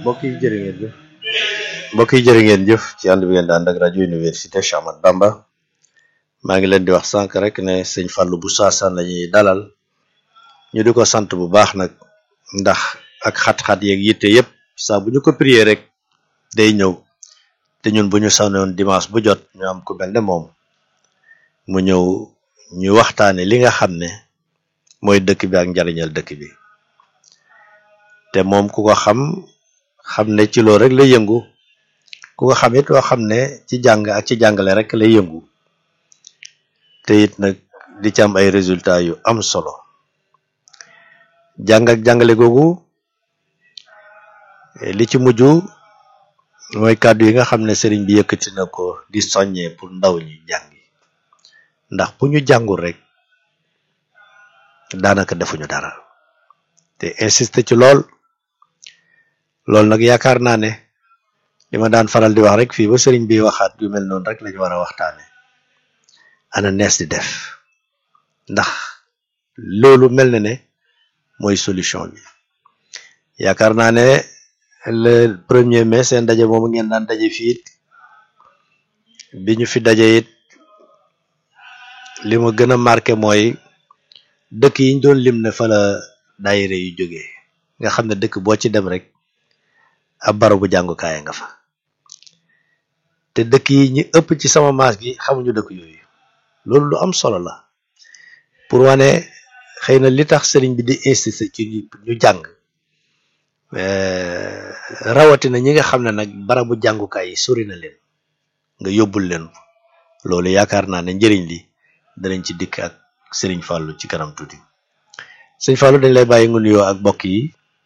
mbokk yi jërë ngeen jëf mbokk yi jërë ngeen jëf ci ànd bi ngeen di ànd ak rajo université Cheikh Ahmadou Bamba maa ngi leen di wax sànq rek ne sëñ Fallou bu saasan la ñuy dalal ñu di ko sant bu baax nag ndax ak xat-xat yeeg yitte yëpp saa bu ñu ko prier rek day ñëw te ñun bu ñu sanoon dimanche bu jot ñu am ku mel ne moom mu ñëw ñu waxtaane li nga xam ne mooy dëkk bi ak njariñal dëkk bi te moom ku ko xam xam ne ci loolu rek lay yëngu ku ko xam it loo xam ne ci jàng ak ci jàngale rek lay yëngu te it nag di ci am ay résultats yu am solo jàng ak jàngale googu li ci mujj mooy kàddu yi nga xam ne sëriñ bi yëkkati na ko di soññee pour ndaw ñi jàngi ndax bu ñu jàngul rek daanaka defuñu dara te insisté ci lool loolu nag yaakaar naa ne li ma daan faral di wax rek fii ba sëriñ bi waxaat yu mel noonu rek lañu war a waxtaane ana nees di def ndax loolu mel na ne mooy solution bi yaakaar naa ne le premier mai seen ndaje moomu ngeen daan daje fii it bi ñu fi daje it li ma gën a marqué mooy dëkk yi ñu doon lim ne fa la daayira yu jógee nga xam ne dëkk boo ci dem rek ab barabu jàngukaay nga fa te dëkk yi ñi ëpp ci sama maas gi xamuñu dëkk yooyu loolu lu am solo la pour wane xëy na li tax sëriñ bi di insister ci ñu jàng rawatina ñi nga xam ne nag barabu jàngukaay yi sori na leen nga yóbbul leen loolu yaakaar naa ne njëriñ li danañ ci dikk ak sëriñ Fallou ci kanam tuuti sëriñ Fallou dañ lay bàyyi nga nuyoo ak mbokk yi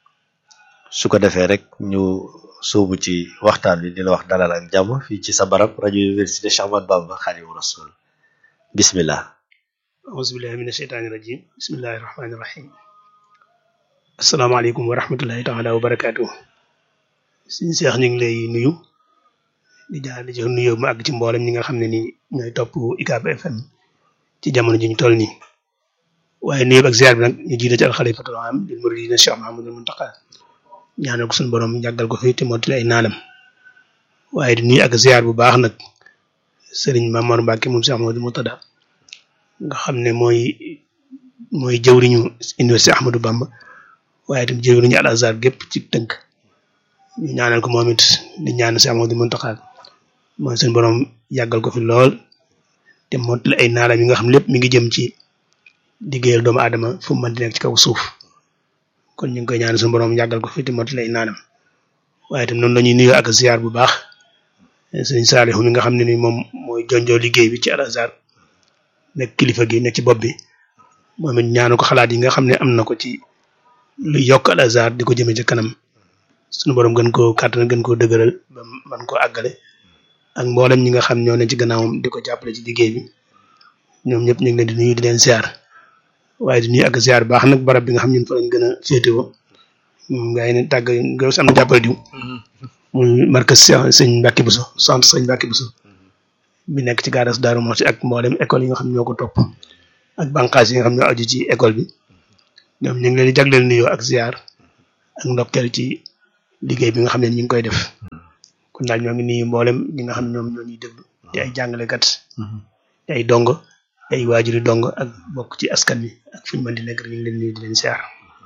su ko defee rek ñu sóobu ci waxtaan bi di la wax dalal ak jàmm fii ci sa barab rajo université Cheikh Ahmadou Bamba Khadimu Rasul bismillah auzubillahi mina sheytaani rajim bismillahi rahmaani rahim asalaamaaleykum wa rahmatullahi taala wa barakaatu suñu seex ñu ngi lay nuyu di jaar di jox nuyoo mu àgg ci mboolem ñi nga xam ne ni ñooy topp UCAB FM ci jamono ji ñu toll nii waaye nuyoo ak ziar bi nag ñu jiite ci alxalifatul am di muridina Cheikh Mahamadul Muntaqa ñaanal ko suñu borom jàggal ko fi te mottali ay naanam waaye di nuyu ak ziar bu baax nag sëriñ Mamor Mbacke moom Cheikh Mahamadul Murtada nga xam ne mooy mooy jëwriñu université Ahmadou Bamba waaye itam jëwriñu Al Azhar gépp ci tënk ñu ñaanal ko moom it di ñaan Cheikh Mahamadul Muntaqa mooy suñu borom yàggal ko fi lool te mottali ay naalam yi nga xam lépp mi ngi jëm ci liggéeyal doomu aadama fu mu mën di nekk ci kaw suuf kon ñu ngi koy ñaan suñu borom yàggal ko fi te mottali ay naanam waaye itam noonu la ñuy nuyoo ak ziar bu baax sëriñ Saalihu mi nga xam ne ni moom mooy jonjoo liggéey bi ci Al Azhar nekk kilifa gi nekk ci bopp bi moom it ñaanu ko xalaat yi nga xam ne am na ko ci lu yokk Al Azhar di ko jëmee ca kanam suñu borom gën koo kàttan gën koo dëgëral ba man koo àggale ak mboolem ñi nga xam ñoo ne ci gannaawam di ko jàppale ci liggéey bi ñoom ñëpp ñu ngi leen di nuyu di leen ziar waaye di nuyu ak ziar baax nag barab bi nga xam ñun fa lañ gën a féetewoo nga ne tàgg nga am na jàppale diw muy markas sëñ Mbacke Bousso centre sëñ Mbacke Bousso bi nekk ci gaaras Daaru Muxti ak mboolem école yi nga xam ñoo ko topp ak bànqaas yi nga xam ñoo aju ci école bi ñoom ñu ngi leen di jagleel nuyoo ak ziar ak ndokkeel ci liggéey bi nga xam ne ñu ngi koy def kon daal ñoo ngi nuyu mboolem ñi nga xam ñoom ñoo ñuy déglu di ay jàngalekat di ay dongo ay waajuri dongo ak bokk ci askan wi ak fu ñu mën di nekk rek ñu ngi leen nuyu di leen ziar.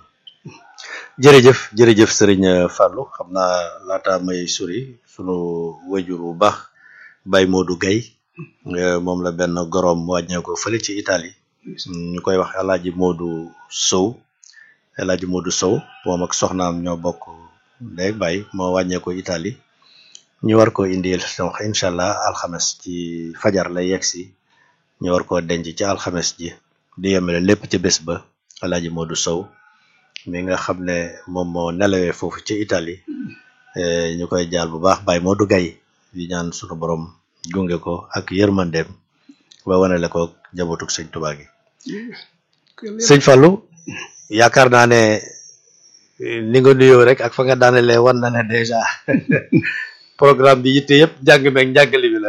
jërëjëf jërëjëf sëriñ Fallou xam naa laata may sori sunu wajur bu baax Baye Modou Gaye moom la benn gorom wàññeeku fële ci Italie ñu koy wax El Hadj Modou Sow El Hadj Modou Sow moom ak soxnaam ñoo bokk ndey Baye moo wàññeeku Italie ñu war ko indil donc incha allah alxames ci fajar lay yegg si ñu war koo denc ci alxames ji di yemale lépp ci bés ba El Hadj Modou Sow. mi nga xam ne moom moo nelawee foofu ci Italie ñu koy jaal bu baax Baye Modou Gaye di ñaan sunu borom gunge ko ak yërmandeem ba wanale ko jabotuk sëñ Tuubaa gi sëñ Fallou yaakaar naa ne ni nga nuyoo rek ak fa nga daanelee wan na ne dèjà programme bi yitte yëpp jàng meeg njàngale bi la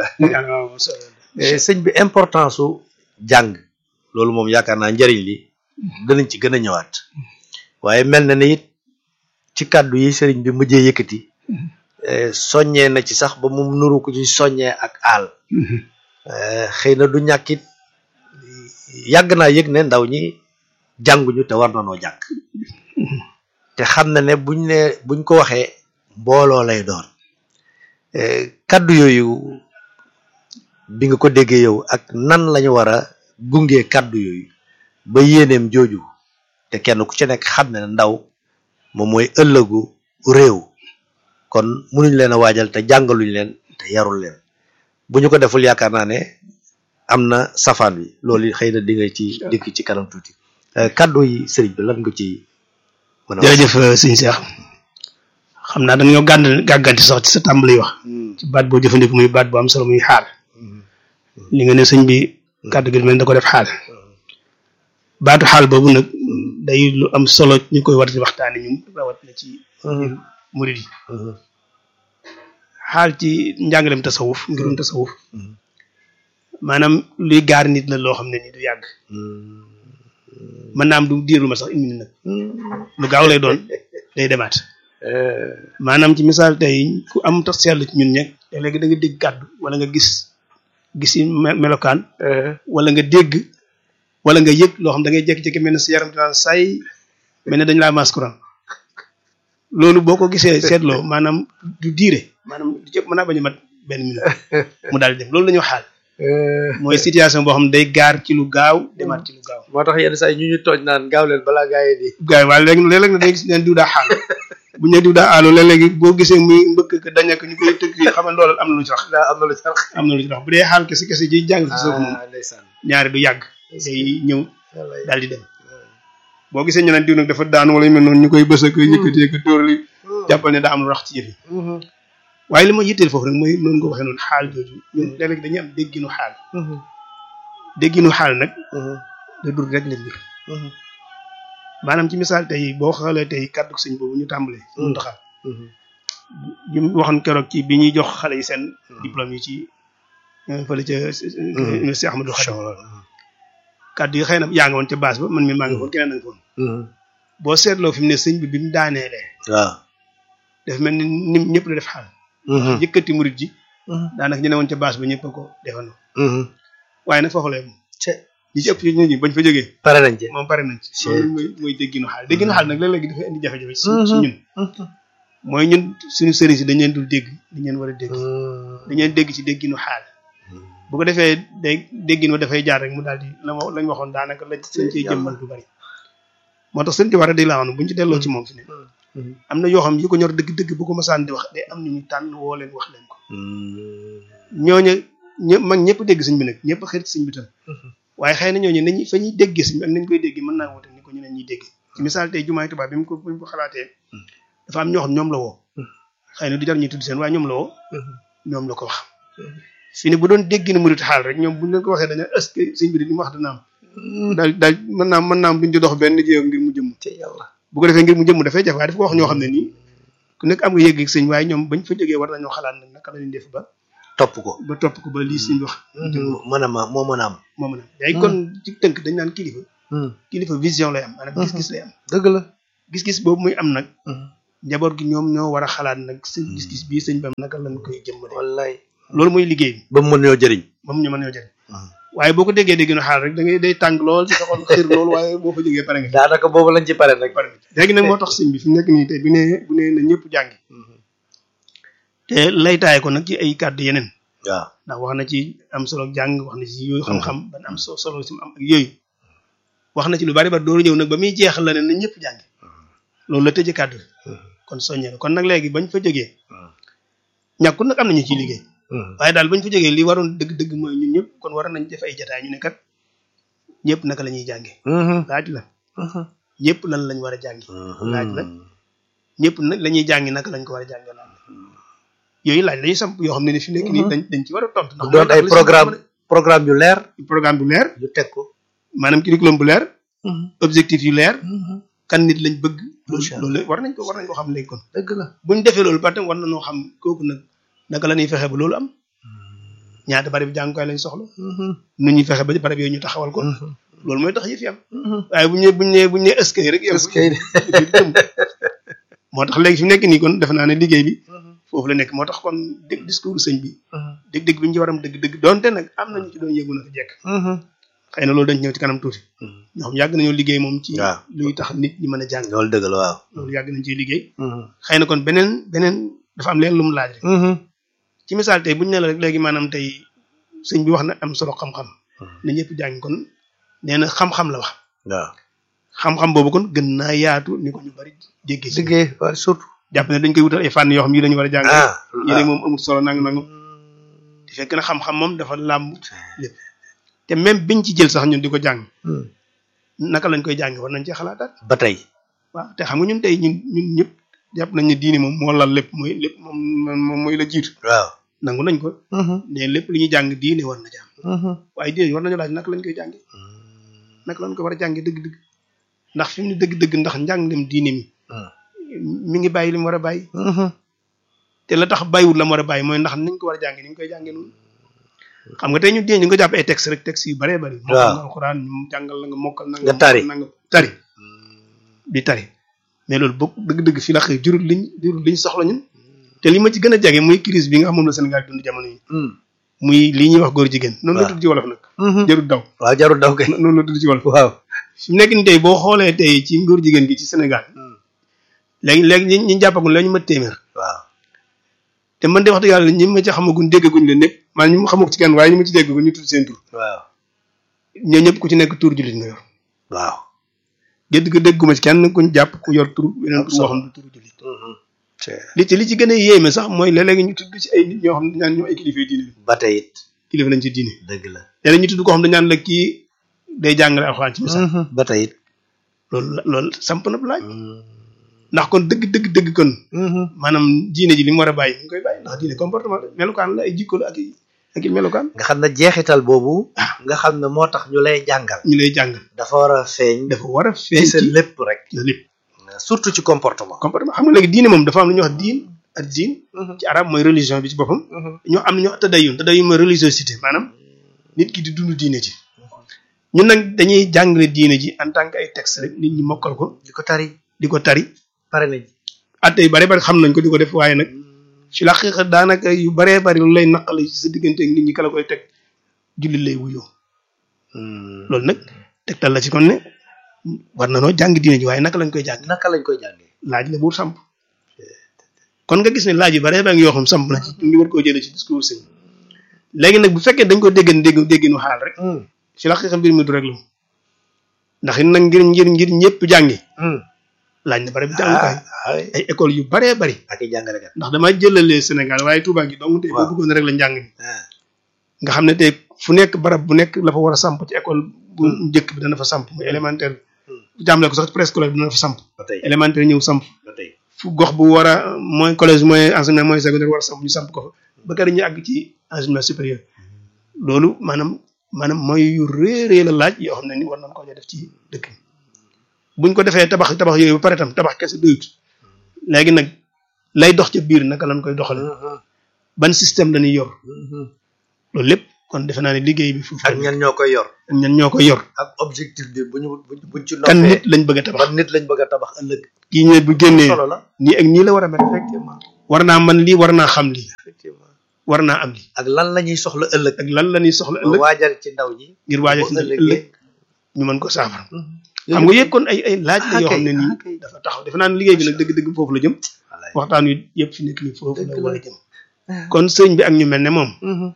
sëñ bi importance su jàng loolu moom yaakaar naa njëriñ li danañ ci gën a ñëwaat waaye mel na ne it ci kàddu yi sëriñ bi mujjee yëkkati eh, soññee na ci sax ba mu nuru ko ci soññee ak aal Eh, xëy na du ñàkkit yàgg naa yëg ne ndaw ñi jànguñu te war na noo jàng te xam na ne buñ ne buñ ko waxee mbooloo lay doon Eh, kaddu yooyu bi nga ko déggee yow ak nan lañu war a gungee kaddu yooyu ba yéeneem jooju te kenn ku ci nekk xam ne ndaw moom mooy ëllëgu réew kon munuñ leen a waajal te jàngaluñ leen te yarul leen bu ñu ko deful yaakaar naa ne am na safaan bi loolu xëy na di nga ci dikk ci kanam tuuti Eh, kaddu yi sëriñ bi lan nga ci mën a wax jërëjëf sëñ Cheikh xam naa dañoo gànd gàgganti sax ci sa tàmbali wax ci baat boo jëfandiku muy baat bu am solo muy xaal li nga ne sëñ bi kàddu gi mel da ko def xaal baatu xaal boobu nag day lu am solo ñu koy war di waxtaane ñun rawat na ci murid yi xaal ci njàngalem tasawuf ngirum tasawuf maanaam luy gaar nit la loo xam ne ni du yàgg mën naa am du diiru ma sax une minute nag lu gaaw lay doon day demaat maanaam ci misaal tey ku am tax seetlu ci ñun ñeg te léegi da nga dégg kàddu wala nga gis gis yi me- melokaan wala nga dégg wala nga yëg loo xam da ngay jékki-jékki mel ne sa yaram dinaan say mel ne dañ laa maas courant loolu boo ko gisee seetloo maanaam du diire maanaam du jëpp mën naa bañ a mat benn minute mu daal di dem loolu la ñu xaal mooy situation boo xam ne day gaar ci lu gaaw demaat ci lu gaaw moo tax yenn saa yi ñu ñu tooñ naan gaaw leen balaa gaa yi di gars yi waaye léegi léeg-léeg na day gis neen diw daa xaal bu ñu nee diw daa aalu léeg-léegi boo gisee muy mbëkk ka dañak ñu koy tëgg yi xam ne loolu am na lu ci wax daa am na lu sax am na lu ci wax bu dee xaal kese kese ji jàng ci suuf moom ndeysaan ñaari du yàgg day ñëw wallaay. daal di dem boo gisee ñu naan diw nag dafa daan wala yu mel noonu ñu koy bës ak yëkkati ak dóor li jàppal ne daa am lu rax ci yëf yi waaye li ma yitteel foofu rek mooy noonu nga waxee noonu xaal jooju ñun léeg-léeg dañuy am dégginu xaal dégginu xaal nag da dur rek la mbir maanaam ci misaal tey boo xoolee tey kàddu sëñ boobu ñu tàmbalee ñu taxaw ñu waxoon keroog ci bi ñuy jox xale yi seen diplôme yi ci euh, fële ca euh, université Ahmadou Khadim kàddu yi xëy na yaa nga woon ca base ba man mi maa ngi foon keneen na nga foon boo seetloo fi mu ne sëñ bi bi mu daaneelee waaw dafa mel ni nim ñëpp la def xaal yëkkati murit ji daanaka ñu ne woon ca base ba ñëpp a ko defandoo waaye nag foofu la yem ñi ci ëpp ci nit ñi bañ fa jógee pare nañ ci moom pare nañ ci loolu mooy mooy dégginu xaal dégginu xaal nag léeg-léegi dafay indi jafe-jafe ci ci ñun mooy ñun suñu sëriñ si dañ leen dul dégg dañ leen war a dégg dañ leen dégg ci dégginu xaal bu ko defee day déggin wa dafay jaar rek mu daal di la ma lañ waxoon daanaka lañ lañ cey jëmmal du bari moo tax sëñ ci war a di la xam buñu ci delloo ci moom fi ne am na yoo xam yu ko ñor dëgg-dëgg bu ko masaan di wax day am ñu ñu tànn woo leen wax leen ko ñooñu ñëpp mag ñëpp dégg sëñ bi nag ñëpp xarit sëñ bi tam waaye xëy na ñooñu nañu fa ñuy déggee sëñ bi ak nañ koy déggee mën naa wute ni ko ñeneen ñuy déggee ci misaal tey jumaay tubaab bi mu ko bi mu ko xalaatee dafa am ñoo xam ñoom la woo xëy na du jar ñuy tudd seen waaye ñoom la woo ñoom la ko wax fi ne bu doon dégg na murit xaal rek ñoom buñ leen ko waxee dañu est-ce que sëñ bi di li mu wax dana am daal daal mën naa mën naa am duñ ci dox benn jéego ngir mu jëmm ci yàlla bu ko defee ngir mu jëmm dafay jafe waaye dafa ko wax ñoo xam ne nii ku nekk am nga yëg ak sëñ waaye ñoom bañ fa jógee war nañoo xalaat nag naka la ñuy def ba topp ko ba topp ko ba lii sëñ wax mën a ma moo mën a am moo mën a léegi kon ci tënk dañ naan kilifa kilifa vision lay am maanaam gis-gis lay am dëgg la gis-gis boobu muy am nag njaboot gi ñoom ñoo war a xalaat nag seen gis-gis bii sëñ bam naka lañ koy jëmmale wallaay loolu mooy liggéey bi ba mu mën ñoo jëriñ moom ñu mën ñoo jëriñ waaye boo ko déggee dégg na xaal rek da ngay day tàng lool ci sa xol xir lool waaye boo fa jógee pare nga daanaka boobu lañ ci pare nag pare nga léegi nag moo tax sëñ bi fi mu nekk nii tey bu nee bu nee na ñëpp jàngi te lay taay ko nag ci ay kàddu yeneen waaw ndax wax na ci am solo jàng wax na ci yooyu xam-xam ban am so solo si mu am ak yooyu wax na ci lu bari ba dooru ñëw nag ba muy jeexal la ne na ñëpp jàngi loolu la tëjee kàddu kon soññee na kon nag léegi bañ fa jógee ñàkkul nag am nañu ciy liggéey waaye daal bañ fa jógee li waroon dëgg-dëgg mooy ñun ñëpp kon war nañ def ay jataay ñu ne kat ñëpp naka la ñuy jànge laaj la ñëpp lan lañ war a jàngi laaj la ñëpp nag la ñuy jàngi naka lañ ko war a jànge laaj la yooyu laaj lañuy samp yoo xam ne ni fi nekk nii dañ dañ ci war a tontu ndax doon ay programme programme yu leer programme bu leer yu teg ko maanaam curriculum bu leer objectif yu leer kan nit lañ bëgg Macha Allah. loolu war nañ ko war nañ ko xam léegi kon dëgg la buñ defee loolu par exemple war na noo xam kooku nag naka la ñuy fexe ba loolu am ñaata barab jàngukaay lañ soxla nu ñuy fexe ba barab yooyu ñu taxawal ko loolu mooy tax yëf yi am waaye bu ñu nee bu ñu nee bu ñu nee eskay rek yow est-ce que moo tax léegi fi mu nekk nii kon defe naa ne liggéey bi foofu la nekk moo tax kon dégg discours sëñ bi dégg-dégg bi ñu ci waram dëgg-dëgg donte nag am nañu ci doon yëgu na ko jekk xëy na loolu dañ ñëw ci kanam tuuti ñoo xam yàgg nañoo liggéey moom ci waaw. luy tax nit ñi mën a jàng loolu dëgg la waaw loolu yàgg nañ ciy liggéey xëy na kon beneen beneen dafa am leen lu mu laaj rek ci misaal tey bu ñu ne la rek léegi maanaam tey sëñ bi wax na am solo xam-xam na ñëpp jàng kon nee na xam-xam la wax waaw xam-xam boobu kon gën naa yaatu ni ko ñu bari jéggee ci liggéey waaw surtout jàpp ne dañ koy wutal ay fànn yoo xam yi dañu war a jàng ah yi ne moom amul solo nang nang te fekk na xam-xam moom dafa làmb lépp te même biñ ci jël sax ñun di ko jàng naka lañ koy jàng war nañ cee xalaataat ba tey waaw te xam nga ñun tey ñun ñun ñëpp jàpp nañ ne diine moom moo lal lépp mooy lépp moom moom mooy la jiitu waaw nangu nañ ko ne lépp li ñuy jàng diine war na jàng waaye diine war nañu laaj naka lañ koy jànge naka lañ ko war a jànge dëgg-dëgg ndax fi mu ne dëgg-dëgg ndax njàngem diine mi mi ngi bàyyi li mu war a bàyyi te la tax bàyyiwul la mu war a bàyyi mooy ndax niñ ko war a jànge ni ñu koy jànge noonu xam nga tey ñu dee ñu nga jàpp ay texte rek texte yu baree bari mokkal na alxuraan ñu jàngal la nga mokkal na nga tari na nga tari di tari mais loolu bokk dëgg-dëgg fi la xëy jurul liñ jurul liñ soxla ñun te li ma ci gën a jage muy crise bi nga xam moom la Sénégal dund jamono yi muy lii ñuy wax góor jigéen noonu la tudd ci wolof nag jarul daw waaw jarul daw kay noonu la tudd ci wolof waaw fi mu nekk ni tey boo xoolee tey ci góor jigéen gi ci Sénégal léegi léegi ñi ñu jàppagul la ñu ma téeméer waaw te man de wax dëgg yàlla ñi ma ci xamaguñ déggaguñ leen ñëpp maanaam ñi ma xamako ci kenn waaye ñi ma ci déggaguñ ñu tudd seen tur waaw ñoo ñëpp ku ci nekk tur jullit nga yor waaw gédd ga dégguma ci kenn kuñ jàpp ku yor tur weneen tur boo xam ne turu jullit li ci li ci gën a yéeme sax mooy léeg-léegi ñu tudd ci ay nit ñoo xam ne ñaan ñoo ay kilifa diine ba tey it kilifa lañ ci diine dëgg la léeg-léeg ñu tudd koo xam ne ñaan la kii day jàngale alxuraan ci misaal ba tey it loolu la loolu samp na laaj ndax kon dëgg dëgg dëgg kon maanaam diine ji li mu war a bàyyi mu ngi koy bàyyi ndax diine comportement la melukaan la ay jikko la ak i ak i melukaan nga xam ne jeexital boobu nga xam ne moo tax ñu lay jàngal ñu lay jàngal dafa war a feeñ dafa war a ci feeñ sa ci lépp rek ci lépp surtout ci comportement comportement xam nga léegi diine moom dafa am lu ñuy wax diin ak diin ci arab mooy religion bi ci boppam ñoo am na ñoo tadayun tadayun mooy religiosité maanaam nit ki di dund diine ji ñun nag dañuy jàngale diine ji en tant que ay texte rek nit ñi mokkal ko di ko tari di ko tari pare nañ atte yu bare bari xam nañ ko di ko def waaye nag ci la xeex daanaka yu baree bari lu lay naqale ci sa diggante ak nit ñi kala koy teg jullit lay wuyoo loolu nag tegtal la ci kon ne war na noo jàng diine ji waaye naka lañ koy jàng naka lañ koy jàngee laaj la buur samp kon nga gis ne laaj yu bare bari yoo xam samp na ci ñu war koo jëlee ci discours sëñ léegi nag bu fekkee dañ ko déggan dégg dégginu xaal rek ci la xeex mbir mi du rek la ndax it nag ngir ngir ngir ñëpp jàngi laaj na bare bi jàngukaay ay école yu baree bari ak i jàngalekat ndax dama jëlalee Sénégal waaye Touba gi dong tey boo Waaw. bëggoon rek la njàng mi nga xam ne tey fu nekk barab bu nekk la fa war a samp ci école bu njëkk bi dana fa samp muy élémentaire bu jàmmale ko sax ci préscolaire bi dana fa samp ba tey élémentaire ñëw samp ba tey fu gox bu war a mooy collège mooy enseignement mooy secondaire war a samp ñu samp ko fa ba kër ñu àgg ci enseignement supérieur loolu maanaam maanaam mooy yu réerée la laaj yoo xam ne ni war nañ ko def ci dëkk bi buñ ko defee tabax tabax yooyu ba pare tam tabax kese doyut léegi nag lay dox ca biir naka lañ koy doxale ban système lañuy yor loolu lépp kon defe naa ne liggéey bi foofu ak ñan ñoo koy yor ak ñan ñoo koy yor ak objectif bi bu ñu bu- buñ ci kan nit noppee lañ bëgg a tabax ban nit lañ bëgg a tabax ëllëg kii ñëw bu génnee solo la nii ak nii la war a mel effectivement war naa man lii war naa xam lii effectivement war naa am lii ak lan la ñuy soxla ëllëg ak lan la ñuy soxla ëllëg waajal ci ndaw ñi ngir waajal ci bu ëllëg ëllëgee ñu mën ko saafara xam nga yëpp kon ay ay laaj la yoo xam ne nii dafa taxaw defe naa ne liggéey bi nag dëgg-dëgg foofu la jëm waxtaan wi yëpp fi nekk nii foofu la Dëgg la. war a jëm kon sëñ bi ak ñu mel ne moom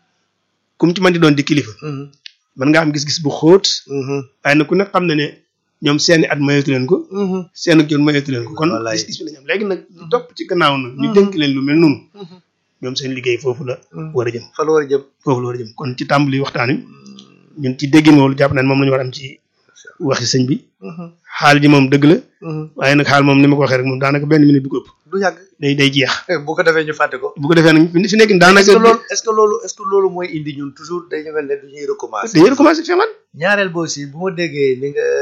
kum ci mën di doon di kilifa mën nga am gis-gis bu xóot waaye nag ku nekk xam na ne ñoom seeni at mayeetu leen ko seen ak jot mayeetu leen ko kon Wallaay. gis-gis bi la ñu am léegi nag ñu topp ci gannaaw nag ñu dénk leen lu mel noonu ñoom seen liggéey foofu la war a jëm fa la war a jëm foofu la war a jëm kon ci tàmbali waxtaan wi ñun ci déggin woolu jàpp naa ne moom la ñu war a am ci waxi sëñ bi xaal ji moom dëgg la waaye nag xaal moom ni ma ko waxee rek moom daanaka benn minute du ko ëpp du yàgg day day jeex bu ko defee ñu fàtte ko bu ko defee nag fi nekk est-ce daanaka que loolu est-ce que loolu est-ce que loolu mooy indi ñun toujours dañu mel ne du ñuy recommencer dañuy recommencer fexlaan ñaareel ba aussi bu ma déggee ni nga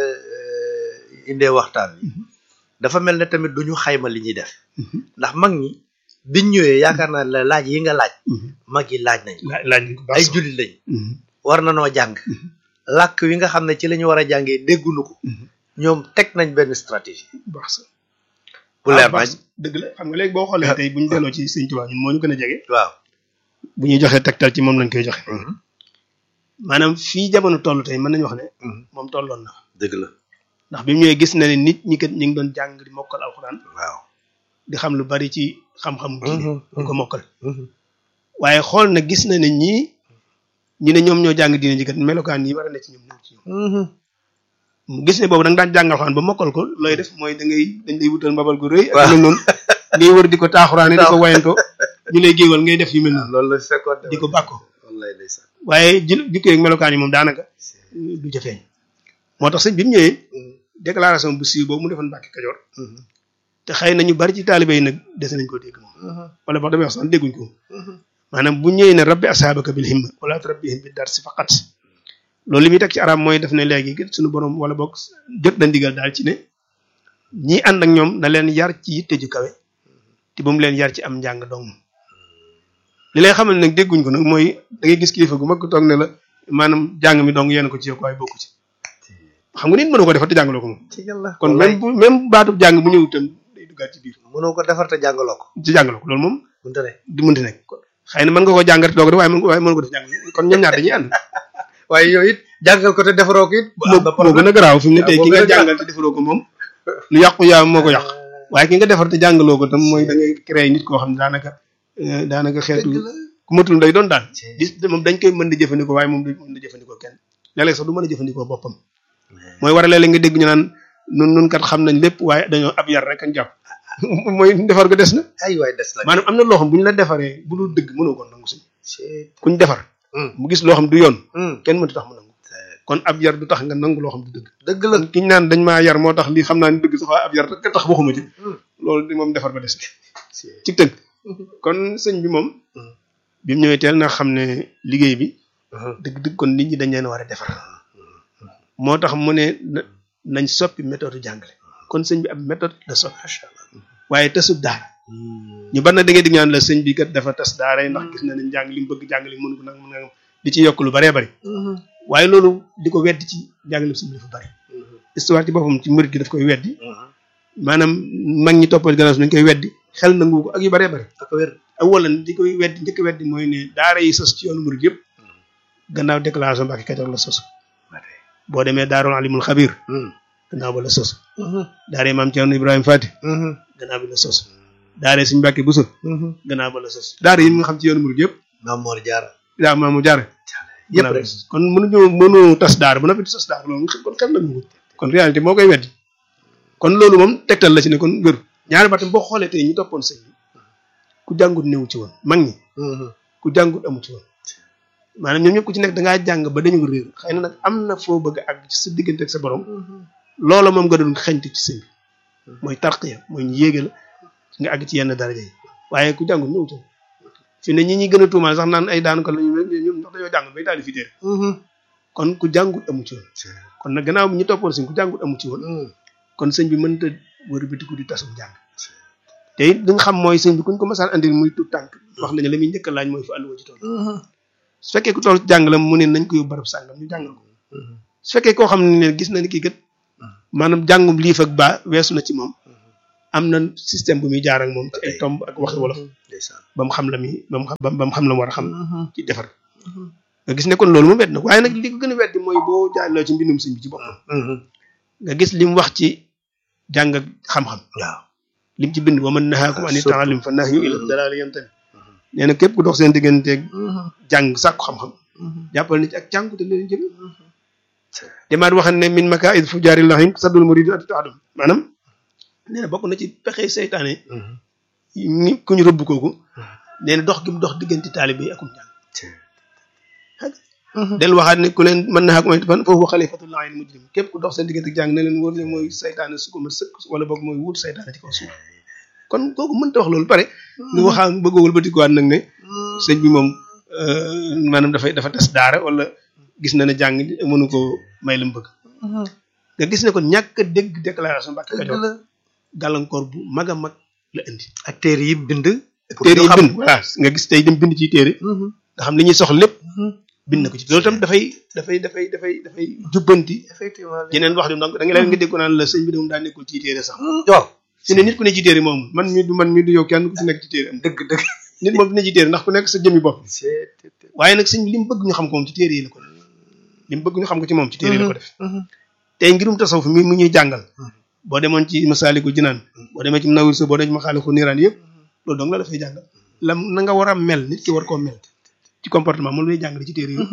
euh, indee waxtaan wi dafa mel ne tamit du ñu xayma li ñuy def ndax mag ñi biñ ñëwee yaakaar naa la laaj yi nga laaj mag yi laaj nañ laaj laaj nañ ko baax ay sax. jullit lañ Mhm. war na noo jàng làkk wi nga xam ne ci la ñu war a jàngee déggunu ko ñoom teg nañ benn stratégie baax sax bu leer nañ dëgg la xam nga léegi boo xoolee tey bu ñu delloo ci sëñ Tuubaa ñun moo ñu gën a jege waaw bu ñuy joxee tegtal ci moom lañ koy joxe maanaam fii jamono toll tey mën nañu wax ne moom tolloon na dëgg la ndax bi mu ñëwee gis na ne nit ñi kat ñu ngi doon jàng di mokkal alxuraan waaw di xam lu bari ci xam-xam diine di ko mokkal waaye xool na gis na ne ñii ñu ne ñoom ñoo jàng diine ji kat melokaan yi war a ne ci ñoom ñëw ci ñoom mu gis ne boobu da nga daan jàng alxuraan ba mokkal ko looy def mooy da ngay dañ lay wutal mbabal gu rëy ak mel noonu ngay wër di ko taaxuraane di ko wayanto ñu lay géewal ngay def yu mel noonu loolu la fekkoon di ko bàkko wallaay ndeysaan waaye jil jikko ak melokaan yi moom daanaka du jafeeñ moo tax sëñ bi mu ñëwee déclaration bu siiw boobu mu defoon Mbàkke Kajoor te xëy na ñu bari ci taalibe yi nag dese nañ koo dégg moom wala wax damay wax sax dégguñ ko maanaam bu ñëwee ne rabbi asaabaka bil himma wala turabbihim bi dar si faqat loolu li muy teg ci arab mooy def ne léegi suñu borom wala boog jot na ndigal daal ci ne ñi ànd ak ñoom na leen yar ci yitte ju kawe te ba mu leen yar ci am njàng dong li lay xamal nag dégguñ ko nag mooy da ngay gis kilifa gu mag toog ne la maanaam jàng mi dong yéen ko ci yow waaye bokku ci xam nga nit mënu ko defar te jàngaloo ko moom ci yàlla kon même bu même baatub jàng bu ñëw itam day duggaat ci biir mënoo ko defar te jàngaloo ko ci jàngaloo ko loolu moom mënta ne di mënti nekk xëy na mën nga ko jàngat doo ko def waaye mën waaye mën ko def jàng kon ñoom ñaar dañuy ànd waaye yooyu it jàngal ko te defaroo ko it moo moo gën a garaaw fi mu ne tey moo ki nga gën a garaaw. jàngal te defaroo ko moom lu yàqu yaa moo ko yàq waaye ki nga defar te jàngaloo ko tam mooy da ngay créer nit koo xam ne daanaka euh, daanaka xeetu ku matul day doon daal bis moom dañ koy mën di jëfandikoo waaye moom du mën di jëfandikoo kenn léeg-léeg sax du mën a jëfandikoo boppam mooy war a léeg-léeg nga dégg ñu naan nun nun kat xam nañ lépp waaye dañoo ab yar rek añ jàpp mooy defar ko des na ay waay des la maanaam am na loo xam bu ñu la defaree bu dul dëgg mënoo ko nangu si c'est kuñ defar hum mu gis loo xam du yoon hum kenn mënut tax mu nangu kon ab yar du tax nga nangu loo xam du dëgg dëgg la ki ñu naan dañ maa yar moo tax lii xam naa ni dëgg sax waaye ab yar rek tax waxuma ci hum loolu di moom defar ba des c'est ci tënk kon sëñ bi moom hum bi mu ñëwee teel na xam ne liggéey bi hum dëgg-dëgg kon nit ñi dañ leen war a defar moo tax mu ne na- nañ soppi méthode jàngale kon sëñ bi ab méthode la soppi waaye tasub daara ñu bari na da ngay dig ñaan la sëñ bi kat dafa tas daara yi ndax gis na ne njàng li mu bëgg jàngale mënu ko nag mën nga di ci yokk lu baree bari waaye loolu di ko weddi ci jàngale sëñ bi dafa bari histoire ci boppam ci murid gi daf koy weddi maanaam mag ñi toppal gannaaw si nañ koy weddi xel nangu ko ak yu baree bari ak wér awalan di koy weddi njëkk weddi mooy ne daara yi sos ci yoonu murid yëpp gannaaw déclaration Mbàkke Kajoor la sos boo demee daarul alimul xabir gannaaw ba la sos daara maam Cerno Ibrahima Fati gannaaw bi la sos daara suñu Mbàkke Buso gannaaw ba la sos daara yi nga xam ci yoonu murid yëpp Maam Mor Jaara daa maamu jaare yëpp gannaaw bi rek la sos kon mënuñu mënu tas daara ba noppi di sos daara loolu kon xel na ko kon réalité moo koy weddi kon loolu moom tegtal la ci ne kon wéru ñaari baatam boo xoolee tey ñu toppoon sëñ bi ku jàngut néew ci woon mag ñi ku jàngut amu ci woon maanaam ñoom ñëpp ku ci nekk da ngaa jàng ba dañu réer xëy na nag am na foo bëgg ak ci sa diggante ak sa borom loola moom nga doon xeñtu ci sëñ bi mooy tarqiya mooy ñu yéege la nga àgg ci yenn daraja yi waaye ku jàngut néew ci woon fi ne ñi ñi gën a tuumaal sax naan ay daanu ko la ñu ñoom ndax dañoo jàng bay daal di fi téere kon ku jàngut amu ci woon kon nag gannaaw bi ñu toppoon sëñ ku jàngut amu ci woon kon sëñ bi mënta wër bitiku di tasum jàng te it li nga xam mooy sëñ bi kuñ ko masaan andil muy tout tànk wax nañu la muy njëkk a laaj mooy fu àlluwa ci toll su fekkee ku toll ci jàng la mu ne nañ ko yóbbu barab sàngam ñu jàngal ko su fekkee koo xam ne gis na ni kii kat maanaam jàngum liif ak baa weesu na ci moom am na système bu muy jaar ak moom ci ay tomb ak waxi wolof ndeysaan ba mu xam la mi ba mu xam ba mu xam la mu war a xam ci defar nga gis ne kon loolu moom wet na waaye nag li ko gën a weddi mooy boo jaarloo ci mbindum sëñ bi ci boppam nga gis li mu wax ci jàng ak xam-xam waaw lim ci bind wa man nahaakum ani surtout. taalim fa nahyu ila dalaali yantami nee na képp ku dox seen digganteeg jàng sàkku xam-xam jàppal ni ci ak jàngu te leen jëm demaat waxan ne min makaid fu jaari lahim saddul murid ati taadum maanaam nee na bokk na ci pexe seytaane ni ku ñu rëbb kooku nee na dox gi mu dox diggante taalibe yi akum jàng del waxaat ne ku leen mën nahaakum ani fan foofu xalifatullah al mujrim képp ku dox seen diggante jàng ne leen wóor ne mooy seytaane su ko ma sëkk wala boog mooy wut seytaane ci kaw suuf kon kooku mënta wax loolu pare nga waxaa bëggoowul ba tikuwaat nag ne sëñ bi moom euh, maanaam dafay dafa tas daara wala gis na ne jàng mënu ko may la mu bëgg nga gis ne kon ñàkk a dégg déclaration Mbàkke Kajoor gàllankoor bu mag a mag la indi ak téere yi bind pour téere ñu yi xam. bind voilà nga gis tey dem bind ci téere nga xam li ñuy soxla lépp bind na ko ci loolu tam dafay dafay dafay dafay dafay jubbanti effectivement yeneen wax di donc da nga leen nga dégg ko naan la sëñ bi de moom daa nekkul ci téere sax waaw fi ne nit ku ne ci téere moom man mi du man mi du yow kenn ku ci nekk ci téere am dëgg dëgg nit moom dina ci téere ndax ku nekk sa jëmmi bopp waaye nag sëñ bi li mu bëgg ñu xam ko moom ci téere yi la ko def li mu bëgg ñu xam ko ci moom ci téere yi la ko def tey ngirum tasawuf mi mu ñuy jàngal boo demoon ci Masaalikul Jinaan boo demee ci Munawwir boo demee ci Maxaaliqu Niiraan yëpp loolu dong la dafay jàngal la na nga war a mel nit ki war koo mel ci comportement moom lay jàngale ci téere yi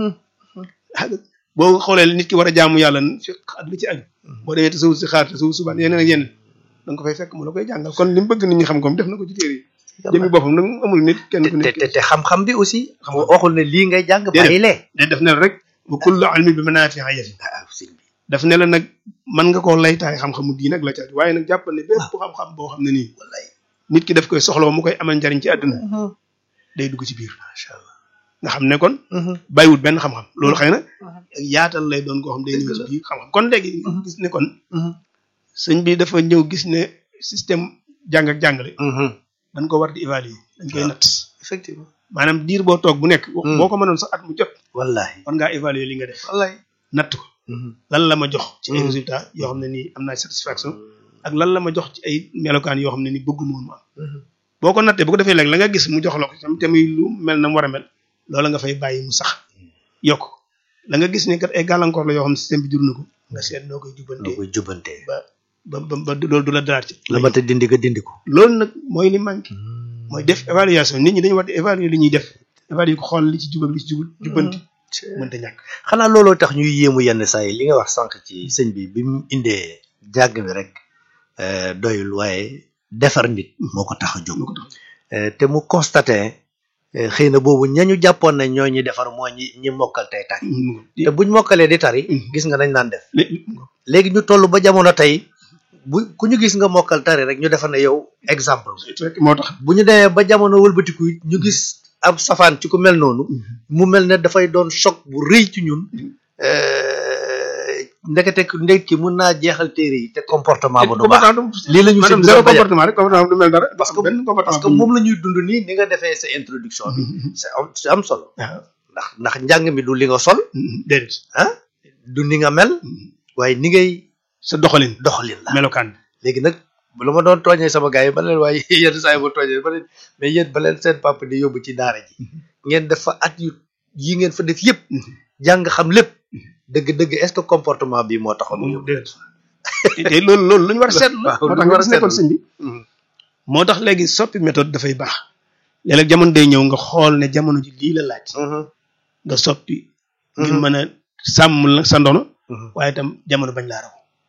boo xoolee nit ki war a jaamu yàlla fiq ak li ci aju boo demee tasawuf si xaar tasawuf subaan yeneen ak yeneen da nga ko fay fekk mu la koy jàngal kon li mu bëgg nit ñi xam ko def na ko ci téere yi jëmi boppam nag amul nit kenn ku te nekk te te xam-xam bi aussi waxul ne lii ngay jàng bàyyi lee day def ne la rek wa kullu ilmin bi manaafi'a yati ah sëñ bi daf ne la nag mën nga koo laytaay xam-xamu diin ak la ca aju waaye nag jàppal ne bépp xam-xam boo xam ne nii wallaay nit ki daf koy soxla mu koy amal njariñ ci àdduna day dugg ci biir macha allah nga xam ne kon bàyyiwut benn xam-xam loolu xëy na ak yaatal lay doon koo xam day ñëw ci biir xam-xam kon léegi gis ne kon sëñ bi dafa ñëw gis ne système jàng ak jàngale dañ ko war di évaluer dañ koy natt effectivement maanaam diir boo toog bu nekk boo ko mënoon sax at mu jot wallahi war ngaa évaluer li nga def wallahi natt ko lan la ma jox ci ay résultats yoo xam ne nii am naa satisfaction ak lan la ma jox ci ay melokaan yoo xam ne nii bëgguma woon mu am boo ko nattee bu ko defee léegi la nga gis mu jox la ko tam te muy lu mel na mu war a mel loola nga fay bàyyi mu sax yokk la nga gis ne kat ay gàllankoor la yoo xam ne système bi jur na ko nga seet noo koy noo jubbantee koy jubbantee ba ba ba ba loolu du la daraat ci la ma te dindi ko dindi ko loolu nag mooy li manqué mooy def évaluation nit ñi dañu war di évaluer li ñuy def évaluer ko xool li ci jub ak li ci jubul jubbanti mënta ñàkk xanaa looloo tax ñuy yéemu yenn saa yi li nga wax sànq ci sëñ bi bi mu indee jàng mi rek euh, doyul waaye defar nit moo ko tax a jóg moo ko tax Euh, te mu constaté euh, xëy na boobu ñañu jàppoon nañ ñoo ñi defar moo ñi ñi mokkal tey tari te buñ mokkalee di tari Mhm. gis nga nañ naan def léegi léegi ñu toll ba jamono tey bu ku ñu gis nga mokkal tari rek ñu defar ne yow exemple rek moo tax bu ñu demee ba jamono wëlbatiku it ñu gis ab safaan ci ku mel noonu mu mel ne dafay doon choc bu rëy ci ñun euh, ndekete ndek ki mun naa jeexal téere yi te comportement ba du baax lii la ñu maanaam sëñ bi zéro doon bañal. comportement rek comportement du mel dara parce que benn comportement parce que moom la ñuy dund nii ni nga defee sa introduction bi c'est am c'est am solo waaw ndax ndax njàng mi du li nga sol déedéet ah du ni nga mel waaye ni ngay sa doxalin doxalin la melokaan léegi nag lu ma doon tooñee sama gars yi ba leen waaye yenn saa yi ma tooñee ba leen mais yéen ba leen seen papa di yóbbu ci daara ji ngeen def fa at yu yi ngeen fa def yëpp jàng xam lépp dëgg-dëgg est-ce que comportement bi moo taxoon mu moom yóbbu déedéet te loolu loolu lu ñu war a seetlu la waaw, moo lu tax ñu war nga a gis nekkoon seetlu. sëñ bi moo tax léegi soppi méthode dafay baax léeg-léeg jamono day ñëw nga xool ne jamono ji lii la laaj nga soppi ngir Mhm. mën a sàmm la sa ndono Mhm. waaye itam jamono bañ laa raw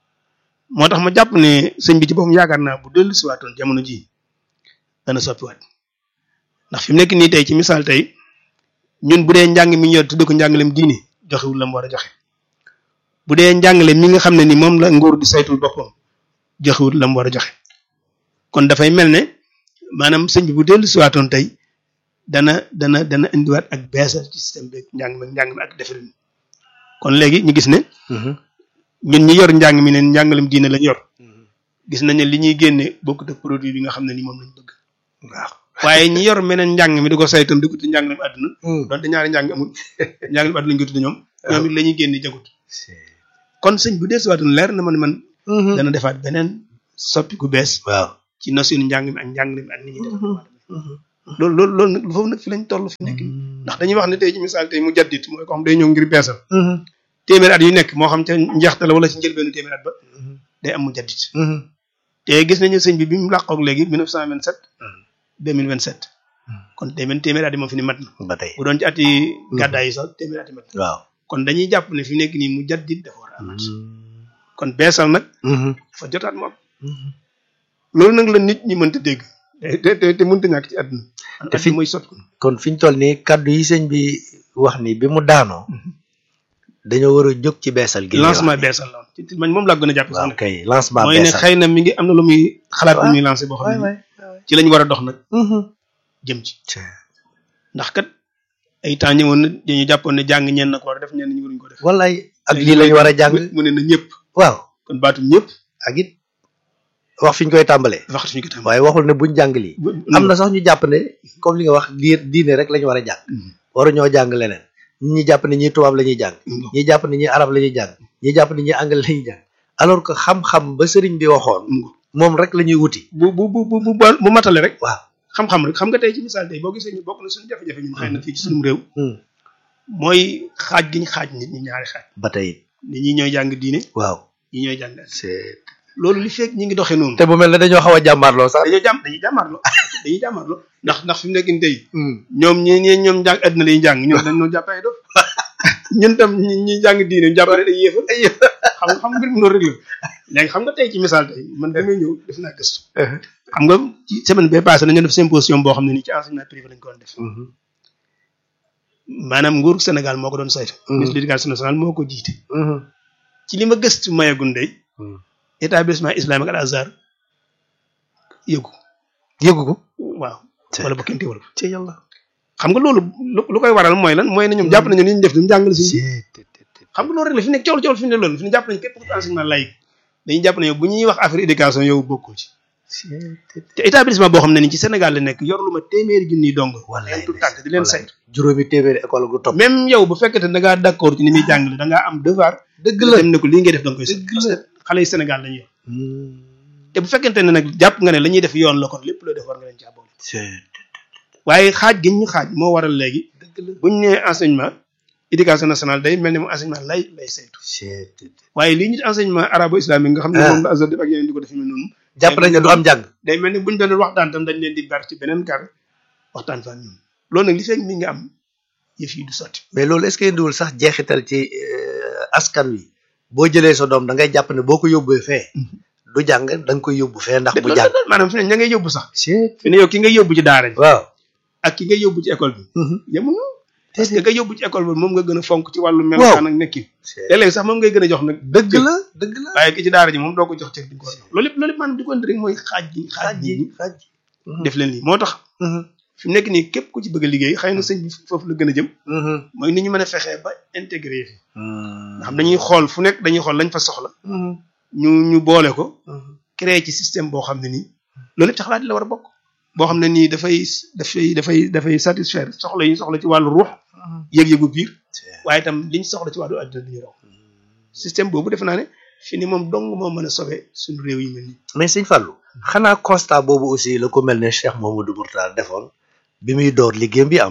moo tax ma jàpp ne sëñ bi ci boppam yaakaar naa bu dellu siwaatoon jamono ji dana soppiwaat ndax fi mu nekk nii tey ci misaal tey ñun bu dee njàng mi ñu yor tudde ko njàngalem diine joxewul la mu war a joxe bu dee njàngale mi nga xam ne ni moom la nguur di saytul boppam joxewul la mu war a joxe kon dafay mel ne maanaam sëñ bi bu dellu siwaatoon tey dana dana dana indiwaat ak beesal ci système bi njàng mi njàng mi ak defarin kon léegi ñu gis ne ñun ñi yor njàng mi ne njàngalem diine lañ yor gis nañ ne li ñuy génne bokkut ak produit bi nga xam ne ni moom lañ bëgg waaw waaye ñi yor meneen njàng mi di ko saytam di ko tudd njàngalem àdduna donte ñaari njàng amul njàngalem àdduna lañ ko tudd ñoom ñoom it la ñuy génne jagut kon sëñ bu dee siwaatoon leer na ma ne man dana defaat beneen soppi ku bees waaw ci notion njàng mi ak njàngale mi ak ni ñuy def loolu loolu loolu nag foofu nag fi lañ toll fi nekk nii ndax dañuy wax ne tey ci misaal tey mu jaddit mooy ko xam day ñëw ngir beesal téeméer at yu nekk moo xam ca njeexte la wala ci njëlbeenu téeméer at ba day am mu jaddit te gis nañu sëñ bi bi mu làqoog léegi 1927 2027 kon téeméer téeméer at yi moom fi ni mat na ba tey bu doon ci at yi gàddaay yi sax téeméer at yi mat na waaw kon dañuy jàpp ne fi mu nekk nii mu jaddit dafa war a amaat kon beesal nag dafa jotaat moom loolu nag la nit ñi mënta dégg te te te mënta ñàkk ci àdduna Te fi- mooy sot ko kon fi ñu toll nii kaddu yi sëñ bi wax ni bi mu daanoo dañoo war a jóg ci beesal gi ñuy wax lancement ni. beesal la woon ci man moom laa gën a jàpp sax waaw nag kay lancement mooy ne beesal xëy na mi ngi am na lu muy xalaat bu waaw. muy lancé boo xam waay ne waay ci lañ war a dox nag jëm ci ndax kat ay temps ñëwoon na dañu jàppoon ne jàng ñenn na ko war a def ñenn ñi waruñu ko def wallaay ak lii lañu war a jàng mu ne na ñëpp waaw kon baatum ñëpp ak it wax fi ñu koy tàmbalee waxtu ñu ko tam waaye waxul ne buñ jàng lii am na sax ñu jàpp ne comme li nga wax diir diine rek la ñu war a jàng waru ñoo jàng leneen ñi ñi jàpp ne ñi tubaab la ñuy jàng ñi jàpp ne ñi arab la ñuy jàng ñi jàpp ne ñi anglais la ñuy jàng alors que xam-xam ba sëriñ bi waxoon moom rek la ñuy wuti bu bu bu bu bu bu matale rek waaw xam-xam rek xam nga tey ci misaal tey boo gisee ñu bokk na suñu jafe-jafe ñun xëy na fii ci suñu réew mooy xaaj gi ñu xaaj nit ñi ñaari xaaj ba tey nit ñi ñooy jàng diine waaw ñi ñooy jàng c'est loolu li fekk ñi ngi doxee noonu te bu mel ne dañoo xaw a jàmbaarloo sax dañoo jàmm dañuy jàmmaarloo dañuy jàmmaarloo ndax ndax fi mu nekk nii tey ñoom ñi ñi ñoom jàng àddina lay jàng ñoom dañ noo jàpp ay dof ñun tam ñi ñi jàng diine jàpp ne day yéefal xam nga xam nga mbir mi loolu rek la léegi xam nga tey ci misaal tey man damay ñëw def naa gëstu xam nga ci semaine bee passé nañu def symposium boo xam ne nii ci enseignement privé lañ ko doon def maanaam nguuru Sénégal moo ko doon saytu ministre de l'éducation nationale moo ko jiite ci li ma gëstu mayagun day établissement islamique al azhar yëgu yëgu ko waaw wala ba kenn teewal ci yàlla xam nga loolu lu koy waral mooy lan mooy na ñoom jàpp nañu ni ñu def duñu jàngale si xam nga loolu rek la fi nekk cool cool fi ne loolu fi ne jàpp nañu képp ku enseignement laïque dañuy jàpp ne yow bu ñuy wax affaire éducation yow bokkoo ci te établissement boo xam ne ni ci Sénégal la nekk yor lu ma téeméeri junniy dong leen tout tànk di leen saytu juróomi téeméeri école gu topp même yow bu fekkete da ngaa d'accord ci ni muy jàngale da ngaa am devoir dëgg la dem ne ko lii ngay def da nga koy saytu parce que xale yi Sénégal lañu yor te bu fekkente ne nag jàpp nga ne la ñuy def yoon la kon lépp loo def war nga leen caa boole waaye xaaj gi ñu xaaj moo waral léegi buñ nee enseignement éducation nationale day mel ni mu enseignement lay lay saytu waaye lii ñu enseignement arabo islamique nga xam ne moom la azhar def ak yeneen di ko def mel noonu jàpp nañ ne du am jàng day mel ni buñ doon waxtaan tam dañ leen di ber ci beneen kar waxtaan fa ñun loolu nag li fekk mi nga am yëf yi du sotti mais loolu est-ce que indiwul sax jeexital ci askan wi boo jëlee sa doom da ngay jàpp ne boo ko yóbbee fee du jàng da nga koy yóbbu fee ndax mu jàng maanaam fi ne ña ngay yóbbu sax fi ne yow ki ngay yóbbu ci daara ji waaw ak ki ngay yóbbu ci école bi yemuñu parce que nga yóbbu ci école bi moom nga gën a fonk ci wàllu melokaan ak nekkin léeg-léeg sax moom ngay gën a jox nag dëgg la dëgg la waaye ki ci daara ji moom doo ko jox cër di ko jox loolu lépp loolu lépp maanaam di ko indi rek mooy xaaj gi xaaj gi xaaj def leen lii moo tax fi mu nekk nii képp ku ci bëgg a liggéey xëy na sëñ bi foofu la gën a jëm mooy ni ñu mën a fexee ba intégré fi nga xam dañuy xool fu nekk dañuy xool lañ fa soxla ñu ñu boole ko créer ci système boo xam ne nii loolu lépp ci xalaat la war a bokk boo xam ne nii dafay dafay dafay dafay satisfaire soxla yi soxla ci wàllu ruux yëg-yëgu biir waaye itam liñ soxla ci wàllu àddina duñu raw système boobu defe naa ne fi ni moom dong moo mën a sauver suñu réew yi mel nii mais sëñ Fallou xanaa constat boobu aussi la ko mel ne Cheikh Mamadou Mourtada defoon bi muy door liggéeyam bi en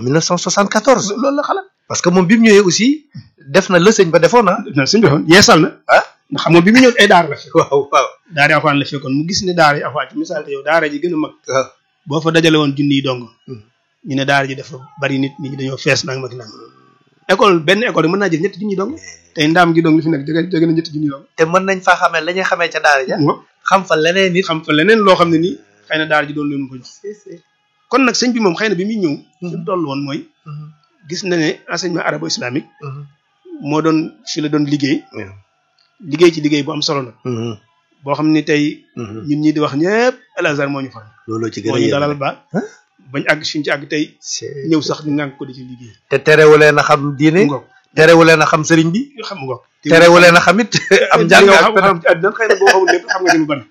1974 loolu la xalaat parce que moom bi mu ñëwee aussi def na la sëñ ba defoon ah na sëñ defoon yeesal na ah ndax xam nga bi mu ñëw ay daara la fekk waaw waaw daara yi afaan la fekkoon mu gis ne daara yi afaan ci misaal te yow daara ji gën a mag waaw boo fa dajale woon junni yi dong ñu ne daara ji dafa bari nit nit ñi dañoo fees nag mag nag école benn école yi mën naa jël ñetti junni dong tey ndaam gi dong li fi nekk jege jege na ñetti junni dong te mën nañ faa xamee la ñuy xamee ca daara ja xam fa leneen nit xam fa leneen loo xam ne nii xëy na daara ji doon leen ko jox kon nag sëñ bi moom xëy na bi muy ñëw fi mu toll woon mooy gis na ne enseignement arabo islamique moo doon fi la doon liggéey liggéey ci liggéey bu am solo nag boo xam ne tey ñun ñi di wax ñëpp El Azhar moo ñu fa looloo ci gën moo a ñu yéeme dalal ba bañ àgg fi ñu ci àgg tey ñëw sax ñu ngànk ko di ci liggéey te terewuleen a xam diine ngoog terewuleen a xam sëriñ bi xam ngoog terewuleen a xam it am njàng yow ak xam xam ci àddina xëy na boo xamul lépp xam nga ci lu bari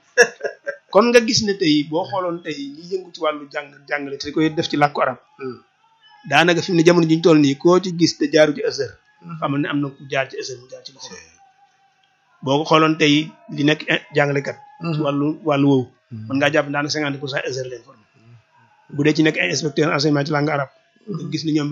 kon nga gis ne tey boo xooloon tey ñi yëngu ci wàllu jàng jàngale te koy def ci làkku arab daanaka fi mu ne jamono ji ñu toll nii koo ci gis te jaaru ci Azhar xamal ne am na ku jaar ci Azhar mu jaar ci loxo boo ko xooloon tey li nekk jàngalekat ci wàllu wàllu woowu mën ngaa jàpp daanaka cinquante pour cent Azhar leen formé bu dee ci nekk ay inspecteur enseignement ci langue arabe nga gis ni ñoom